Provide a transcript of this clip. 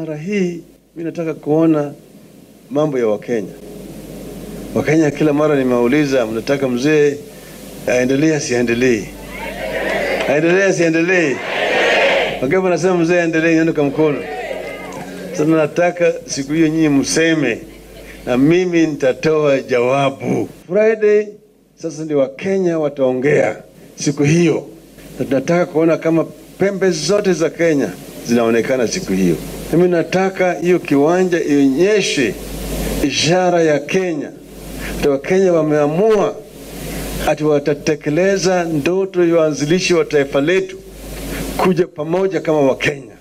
mara hii mi nataka kuona mambo ya Wakenya. Wakenya kila mara nimeuliza, mnataka mzee aendelee asiendelee? Aendelee asiendelee? Wangapi wanasema mzee aendelee? Nione kwa mkono. Sasa nataka siku hiyo nyinyi mseme na mimi nitatoa jawabu. Friday sasa ndio Wakenya wataongea siku hiyo, na tunataka kuona kama pembe zote za Kenya zinaonekana siku hiyo. Mimi nataka hiyo kiwanja ionyeshe ishara ya Kenya, ati Wakenya wameamua ati watatekeleza ndoto ya waanzilishi wa taifa letu kuja pamoja kama Wakenya.